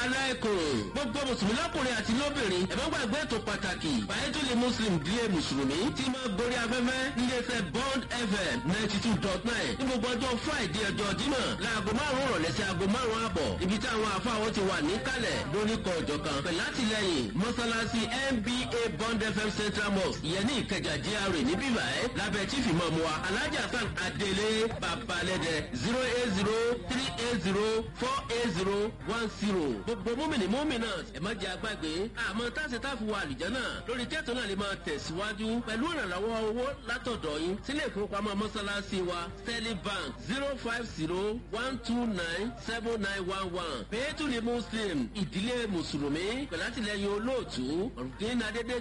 aláìkùn gbogbo mùsùlùmí lọ́kùnrin àti lóbìnrin ẹ má gbàgbé ètò pàtàkì bàyẹ́tùlì muslim dílé mùsùlùmí tí máa gorí afẹ́fẹ́ níléeṣẹ́ bond fm ninety two dot nine ní gbogbo ọjọ́ friday ọjọ́ jímọ̀ láago márùn-ún rọ̀lẹ́ sí aago márùn-ún àbọ̀ ibi tí àwọn afáwọn ti wà níkàlẹ̀ lóníkọ̀ ọ̀jọ̀ kan pẹ̀lú àtìlẹyìn mọ́sálásí nba bond fm central mosque ìyẹn ní ìkẹjà gra níbí báyìí lábẹ́ chief imam wa alhaji hasan adele babalẹ́dẹ zero eight zero three eight zero four eight zero one zero gbogbo múmìnì múmìnà ẹ̀ má jẹ́ àgbàgbé àmọ́ táṣe táfi wà àlùjánà lórí kẹ́tọ̀ náà lè máa tẹ̀síwájú pẹ̀lú ìrànlọ́wọ́ owó látọ̀dọ̀ yín sílé ìfowópamọ́ mọ́sálásí wa sterling bank zero five zero one two nine seven nine one one pẹ̀lú ní muslim ìdílé mùsùlùmí pẹ̀lú àtìlẹyìn olóòtú ọ̀rùndín adédè